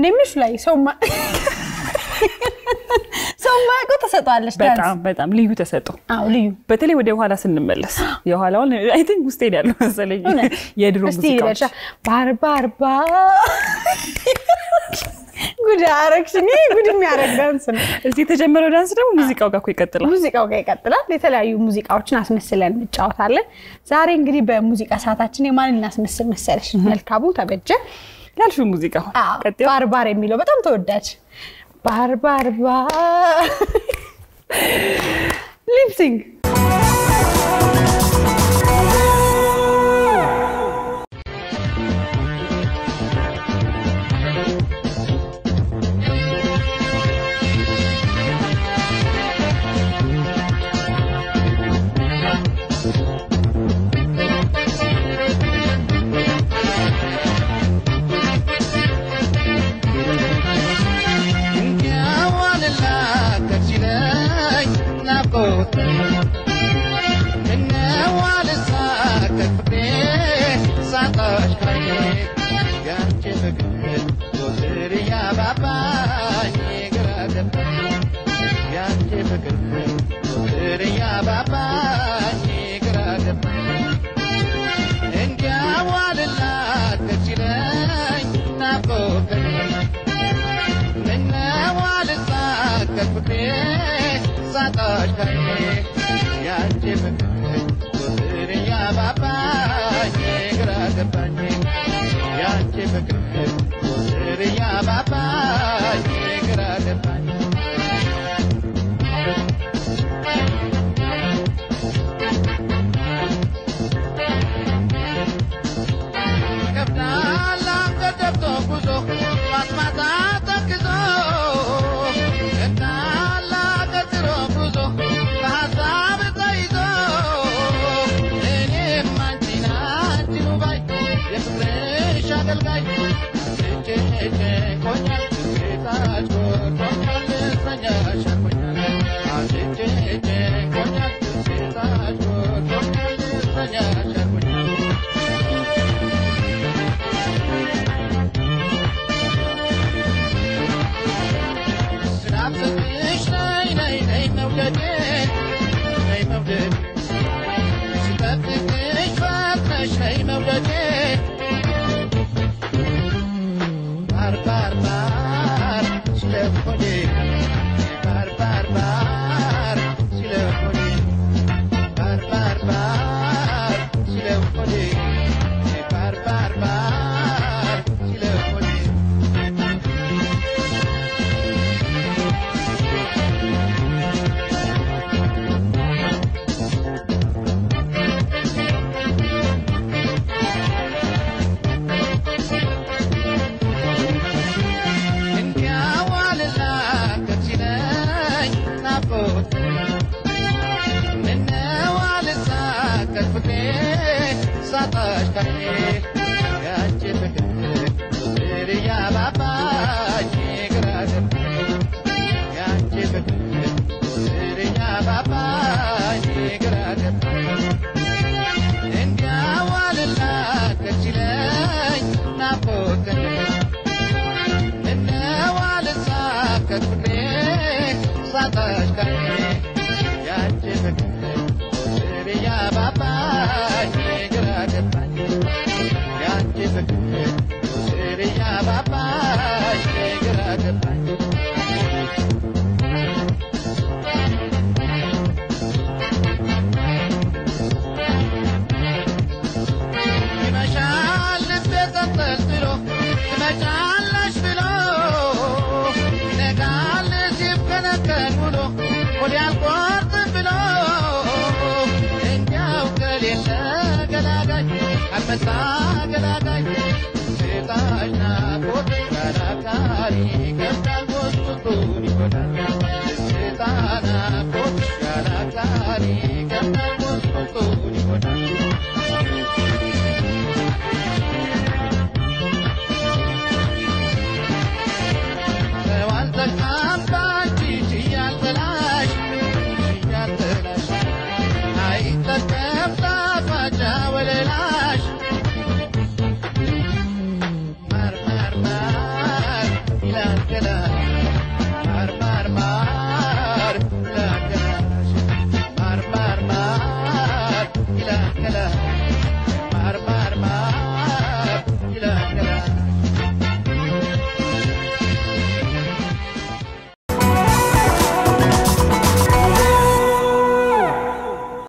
እኔ ምሽ ላይ ሰው ማ- ሰው ማያውቀው ተሰጠዋለች ዳንስ። በጣም በጣም ልዩ ተሰጠው። አዎ ልዩ በተለይ ወደ ኋላ ስንመለስ የኋላውን አይ ቲንክ ውስጥ ሄዳለሁ መሰለኝ እውነት? የድሮ እስቲ ሙዚቃዎች በሻ ባርባርባ ጉድ አረግሽኝ። ይሄ ጉድ የሚያደርግ ዳንስ ነው። እዚህ የተጀመረው ዳንስ ደግሞ ሙዚቃው ጋር እኮ ይቀጥላል። ሙዚቃው ጋር ይቀጥላል። የተለያዩ ሙዚቃዎችን አስመስለን እንጫወታለን። ዛሬ እንግዲህ በሙዚቃ ሰዓታችን የማንን እናስመስል መሰለሽ? መልካሙ ተበጀ ያልሽው ሙዚቃ አዎ፣ ቀጥሎ ባርባር የሚለው በጣም ተወዳጅ ባርባርባ ሊፕሲንግ Mar, mar, mar, ገላ ገላ ማር ማር ማር